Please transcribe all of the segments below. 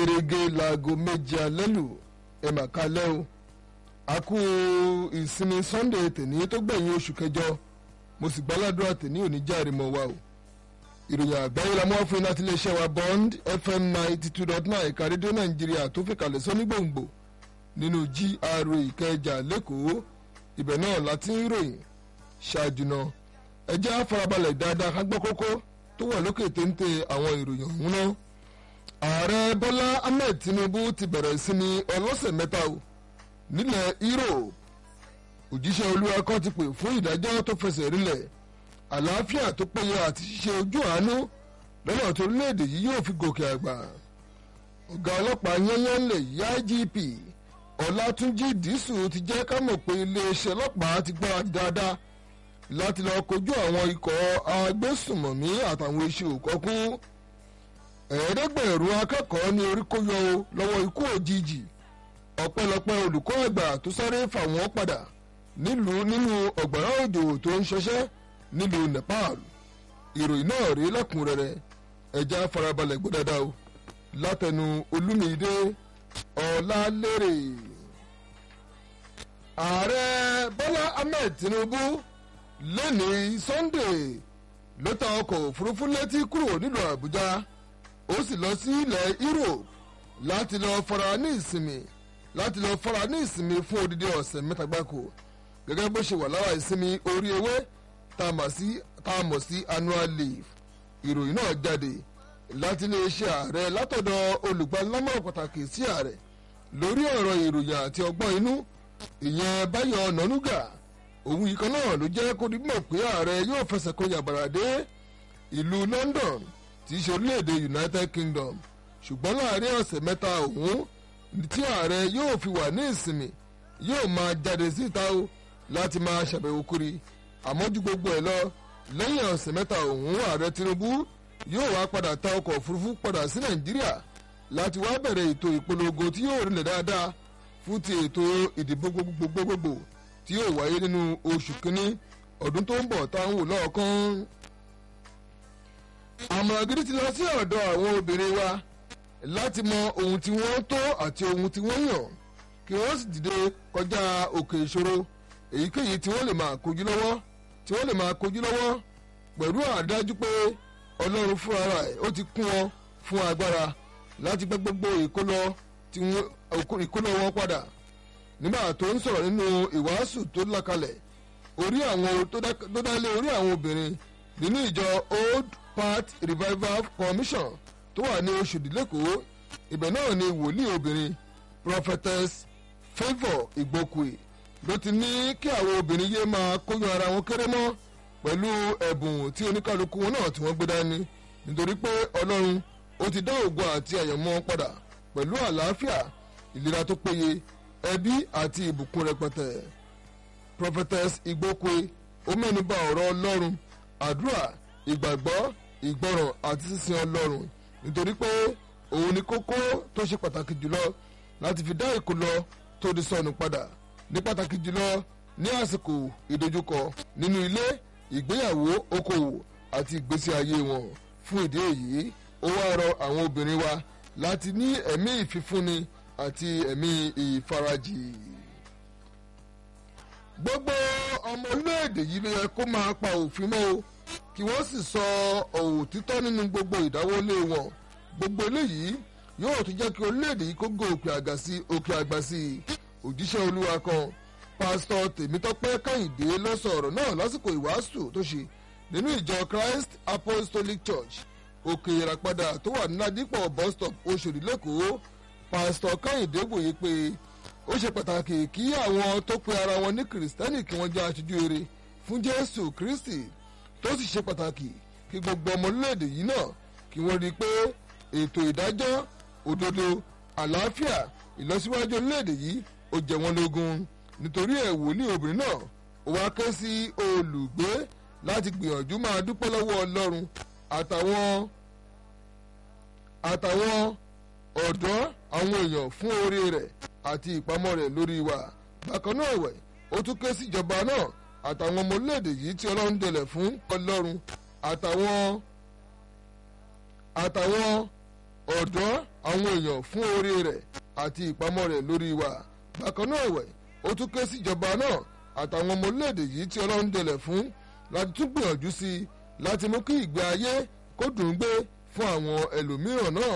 gẹ́gẹ́ láago méje alẹ́ lù ẹ̀ mà kalẹ́ o a kú ìsinmi sunday tèní tó gbẹ̀yìn oṣù kẹjọ mo sì gbàládùra tèní òní járe mọ́ wa o ìròyìn àgbáyé la mọ́ fún iná tí iléeṣẹ́ wa bond fm ninety two dot nine ẹ̀ka rédíò nàìjíríà tó fi kalẹ̀ sọ ní gbòǹgbò nínú gra ìkẹjà lẹ́kọ̀ọ́ ibẹ̀ náà láti ń ròyìn ṣáájú náà ẹ jẹ́ àfarabalẹ̀ dáadáa ká gbọ́ kókó tó wà lókè téńté àwọn ìròyìn ọ̀hún náà ààrẹ bọ́lá ahmed tinubu ti bẹ̀rẹ̀ ìsinmi ọlọ́sẹ̀ mẹ́ta o nílẹ̀ europe òjíṣẹ́ olúwa kan ti pè fún ìdájọ́ tó fẹsẹ̀ rinlẹ̀ àlàáfíà tó péye àti ṣíṣe ojú àánú lọ́nà tó orílẹ̀-èdè yìí yóò fi gòkè àgbà ọ̀gá ọlọ́pàá yẹ́nyẹ́ ńlẹ̀ yá igp ọ̀làtúnjì dísù ti jẹ́ ká mọ̀ pé iléeṣẹ́ ọlọ́pàá ti gbára dáadáa láti lọ kojú àwọn ikọ̀ agbésùmọ̀mí àtàwọn iṣẹ́ òkọ́kú ẹ̀ẹ́dẹ́gbẹ̀rún akẹ́kọ̀ọ́ ní orí kó yọ o lọ́wọ́ ikú òjijì ọ̀pẹ̀lọpẹ̀ olùkọ́ àgbà tó sáré fà wọ́n padà nílùú nínú ọ̀gbàrá òjò tó ń ṣọṣẹ́ nílùú nepal ìròyìn náà rí lẹ́kùnrẹ́rẹ́ ẹja farabalẹ̀ gbọ́ dáadáa o látẹnu olúmídé ọ̀làlérè ààrẹ bọ́lá ahmed tinubu lẹ́ni sunday ló ta ọkọ̀ òfurufú létí kúrò nílùú àbújá ó sì lọ sí ilẹ̀ europe láti lọ fara ní ìsinmi láti lọ fara ní ìsinmi fún odidi ọ̀sẹ̀ mẹ́ta gbáko gẹ́gẹ́ bó ṣe wà lára ìsinmi orí ewé tá a mọ̀ sí annual leave ìròyìn náà jáde láti iléeṣẹ́ ààrẹ látọ̀dọ̀ olùgbàlámọ̀ràn pàtàkì sí ààrẹ lórí ọ̀rọ̀ ìròyìn àti ọgbọ́n inú ìyẹn báyọ̀ nọ́núgà òun yìí kan náà ló jẹ́ kó di mọ̀ pé ààrẹ yóò fẹsẹ̀ kó yàbàrà dé ìlú london tí í ṣe orílẹ̀-èdè united kingdom ṣùgbọ́n láàrin ọ̀sẹ̀ mẹ́ta òun tí ààrẹ yóò fi wà ní ìsinmi yóò máa jáde síta o láti máa ṣàbẹ̀wò kiri àmọ́ ju gbogbo ẹ̀ lọ lẹ́yìn ọ̀sẹ̀ mẹ́ta òun ààrẹ tinubu yóò wá padà ta ọkọ̀ òfurufú padà sí nàìjíríà láti wá bẹ̀rẹ̀ ètò ìpolongo tí yóò rinlẹ̀ dáadáa fún ti ètò ìdìbò gbogbogbò tí yóò wáyé nínú oṣù kínní ọdún tó ń bọ̀ táwọn wò lọ́ọ̀kan. àmọ̀ràn gidi ti lọ sí ọ̀dọ̀ àwọn obìnrin wa láti mọ ohun tí wọ́n tó àti ohun tí wọ́n yàn kí wọ́n sì dìde kọjá òkè ìṣòro èyíkéyìí tí wọ́n lè máa kojú lọ́wọ́ tí wọ́n lè máa kojú lọ́wọ́ pẹ̀lú àdájú pé ọlọ́run fúnra rẹ̀ ó ti kún wọn fún agbára láti gbẹ́ gbogbo ìkólọ́ wọn padà nígbà tó ń sọ̀rọ̀ nínú ìwàásù tó lákalẹ̀ orí àwọn tó dálé orí àwọn obìnrin nínú ìjọ old path revival commission tó wà ní oṣòdì lẹ́kọ̀ọ́ ibẹ̀ náà ni wòlíì obìnrin prophetess favour igbokwe ló ti ní kí àwọn obìnrin yé máa kóyún ara wọn kéré mọ́ pẹ̀lú ẹ̀bùn tí oníkálukú wọn náà tí wọ́n gbé dání nítorí pé ọlọ́run ó ti dá ògo àti àyànmọ́ padà pẹ̀lú àlàáfíà ìlera tó péye ẹbí àti ìbùkún rẹpẹtẹ prophetess igbokwe ó mẹ́nuba ọ̀rọ̀ ọlọ́run àdúrà ìgbàgbọ́ ìgbọràn àti sísin ọlọ́run nítorí pé òun ni kókó tó ṣe pàtàkì jùlọ láti fi dá ìkólọ tó di sọnù padà ní pàtàkì jùlọ ní àsìkò ìdojúkọ nínú ilé ìgbéyàwó okòwò àti ìgbésí ayé wọn fún ìdí èyí ó wá rọ àwọn obìnrin wa láti ní ẹ̀mí ìfifúnni àti ẹ̀mí ìfarajì. gbogbo ọmọ orílẹ̀-èdè yìí ló yẹ kó máa pa òfin mọ́ o kí wọ́n sì sọ òtítọ́ nínú gbogbo ìdáwọ́lé wọn gbogbo eléyìí yóò tún jẹ́ kí orílẹ̀-èdè yìí kó gò òkè àgbà sí òkè àgbà sí òjíṣẹ́ olúwa kan pásítọ̀ tèmítọ́pẹ́ kẹ́hìndé ló sọ ọ̀rọ̀ náà lásìkò ìwàásù tó ṣe nínú ìjọ christ apostolic church òkè ìràpadà tó wà ní ládìpọ̀ bus stop oṣòdì lẹ́kọ̀ọ́ pásítọ̀ kẹ́hìndé wòye pé ó ṣe pàtàkì kí àwọn tó pe ara wọn ní kìrìsìtẹ́nì kí wọ́n jẹ́ aṣojú eré fún jésù kristi tó sì ṣe pàtàkì kí gbogbo ọmọ orílẹ̀-èdè yìí náà kí wọ́n rí i pé ètò ìdájọ́ òdodo àlàáfíà ìlọsíwájú orílẹ̀-èdè yìí ó jẹ wọ́n lógún nítorí ẹ̀ wòlíì obìnrin náà ó wá ké sí olùgbé láti gbìyànjú máa dúpẹ́ lọ́wọ́ ọlọ́run àtàwọn àtàwọn ọ̀dọ́ àwọn èèyàn fún oore rẹ̀ àti ìpamọ́ rẹ̀ lórí wa bákan náà ẹ̀wẹ̀ ó tún ké síjọba náà àtàwọn ọmọ orílẹ̀-èdè yìí tí ọlọ́run dẹlẹ̀ fún ọlọ́run àtàwọn àtàwọn ọ̀dọ́ àwọn èèyàn fún oore rẹ̀ àti ìpamọ́ rẹ̀ lórí wa bákan náà ẹ̀wẹ̀ ó tún ké síjọba náà àtàwọn ọmọ orílẹ̀-èdè yìí tí ọlọ́run dẹlẹ̀ fún láti tún gbìyànjú sí i láti mú kí ìgbé ayé kó dùn ún gbé fún àwọn ẹlòmíràn náà.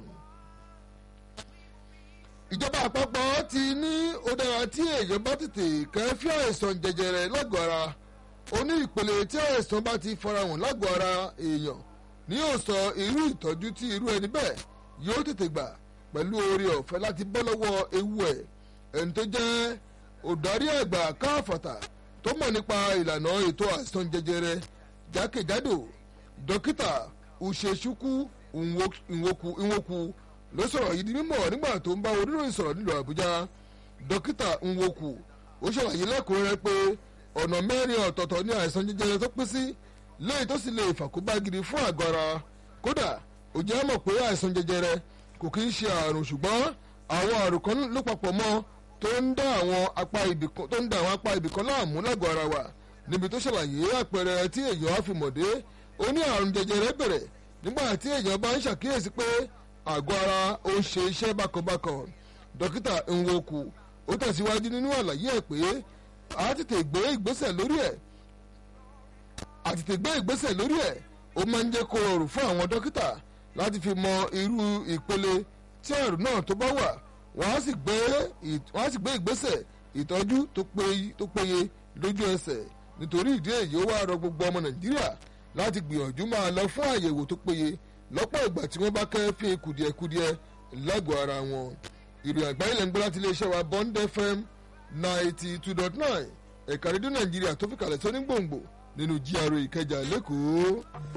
ìjọba àpapọ̀ ti ní ó dára tí èèyàn bá tètè kẹ́fí àìsàn jẹjẹrẹ lágọ̀ọ́ ara ó ní ìpele tí àìsàn bá ti farahàn lágọ̀ọ́ ara èèyàn ní yóò sọ irú ìtọ́jú tí irú ẹni bẹ́ẹ̀ yóò tètè gbà pẹ̀lú oore ọ̀fẹ́ láti bọ́ lọ́wọ́ ewu ẹ̀ ẹni tó jẹ́ òdarí àgbà káfàtà tó mọ̀ nípa ìlànà ètò àìsàn jẹjẹrẹ jákèjádò dókítà Uchechukwu Nwoku ló sọ̀rọ̀ yìí di mímọ̀ nígbà tó ń bá oníròyìn sọ̀rọ̀ nílùú Àbújá dókítà Nwoku ó ṣàlàyé lẹ́kùnrẹ́rẹ́ pé ọ̀nà mẹ́rin ọ̀tọ̀ọ̀tọ̀ ní àìsàn jẹjẹrẹ tó pín sí léyìí tó sì lè fàkóbá gidi fún àgọ́ ara kódà ó jẹ́ mọ̀ pé àìsàn jẹjẹrẹ kò kí ń ṣe àrùn ṣùgbọ́n àwọn àrùn kan ló papọ̀ mọ́ tó ń dá àwọn apá ibìkan tó ń dá àwọn apá ibìkan láàmú lágọ̀ọ́ ara wa níbi tó ṣàlàyé àpẹẹrẹ tí èèyàn á fi mọ̀dé ó ní àrùn jẹjẹrẹ bẹ̀rẹ̀ nígbà tí èèyàn bá ń ṣàkíyèsí pé àgọ́ ara ó ń ṣe iṣẹ́ bákanbákan dókítà Nwoku ó tẹ̀síwájú nínú àlàyé ẹ̀ pé a tètè gbé ìgbésẹ̀ lórí ẹ̀ a tètè gbé ìgbésẹ̀ lórí ẹ̀ ó máa ń jẹ́ kó rọrùn fún àwọn dókítà láti fi mọ irú ìpele tí àrùn náà tó bá wà wọ́n á sì gbé ìgbésẹ̀ ìtọ́jú tó péye lójú ẹsẹ̀ nítorí ìdí èyí ó wá rọ gbogbo ọmọ Nàìjíríà láti gbìyànjú máa lọ fún àyẹ̀wò tó péye lọ́pọ̀ ìgbà tí wọ́n bá kẹ́fín kùdìẹ̀kudiẹ lágọ̀ọ́ ara wọn ìròyìn àgbáyé lẹ́ ń gbọ́ láti iléeṣẹ́ wa Bond FM ninety two dot nine ẹ̀ka rédíò Nàìjíríà tó fi kalẹ̀ sọ́ní gbòǹgbò nínú GRA Ìkẹjà lẹ́kọ̀ọ́.